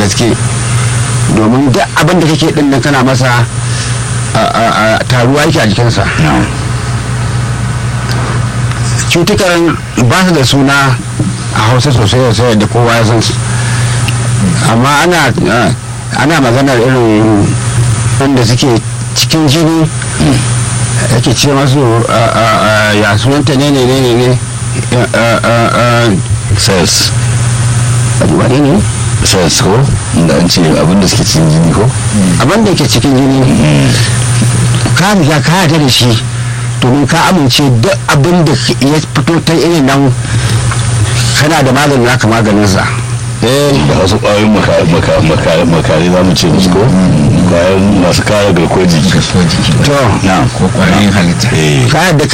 gaske domin duk abin da kake din nan kana masa taruwa yake a jikinsa cutukan ba su da suna a hausa sosai sosai da kowa ya san su amma ana ana maganar irin wanda suke cikin jini yake ce masu ya sunanta ne ne ne ne cells wani ne cells ko da an ce abin da suke cikin jini ko abin da ke cikin jini ka riga ka yarda da shi domin ka amince duk abin da ya fito ta irin nan kana da maganin naka maganinsa da wasu ƙwayoyin makare za mu ce musu ko ƙwayoyin masu kare garkuwar jiki garkuwar jiki to na ko ƙwayoyin halitta ka yarda